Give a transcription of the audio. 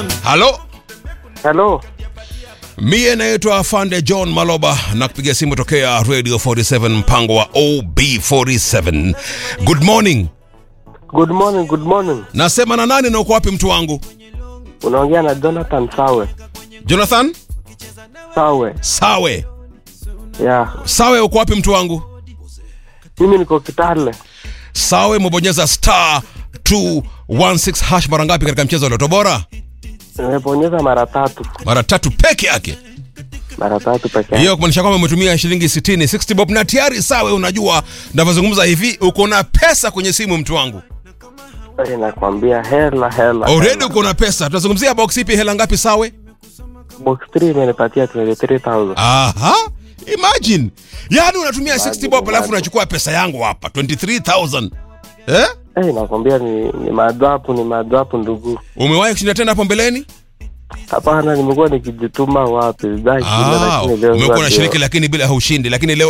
halo Hello. mie naitwa afande john maloba na kupiga simu tokea radio 47 mpango wa ob47 good morning Good morning, good morning. nasema na nani na uko wapi mtu wangu Unaongea na Jonathan Sawe. jonathan Sawe. sawe Yeah. sawe uko wapi mtu wangu Mimi niko Kitale. sawe umebonyeza star 216 hash mara ngapi katika mchezo wa loto bora Nimeponyeza mara tatu. mara tatu peke yake Mara tatu peke yake. hiyo kumaanisha kwamba umetumia shilingi 60 60 bob na tayari sawe unajua navyozungumza hivi uko na pesa kwenye simu mtu wangu Eh, Nakwambia hela hela. already hela. uko na pesa tunazungumzia box ipi hela ngapi sawe Box 3 imenipatia 23,000. aha imagine yaani unatumia 60 bob alafu imagine. unachukua pesa yangu hapa 23000 eh Eh, nakwambia ni ni madhapu ni madhapu ndugu. umewahi kushinda tena hapo mbeleni Hapana, nimekuwa nikijituma wapi. Dai, ah, lakini leo umekuwa ndio- na shiriki lakini bila haushindi lakini leo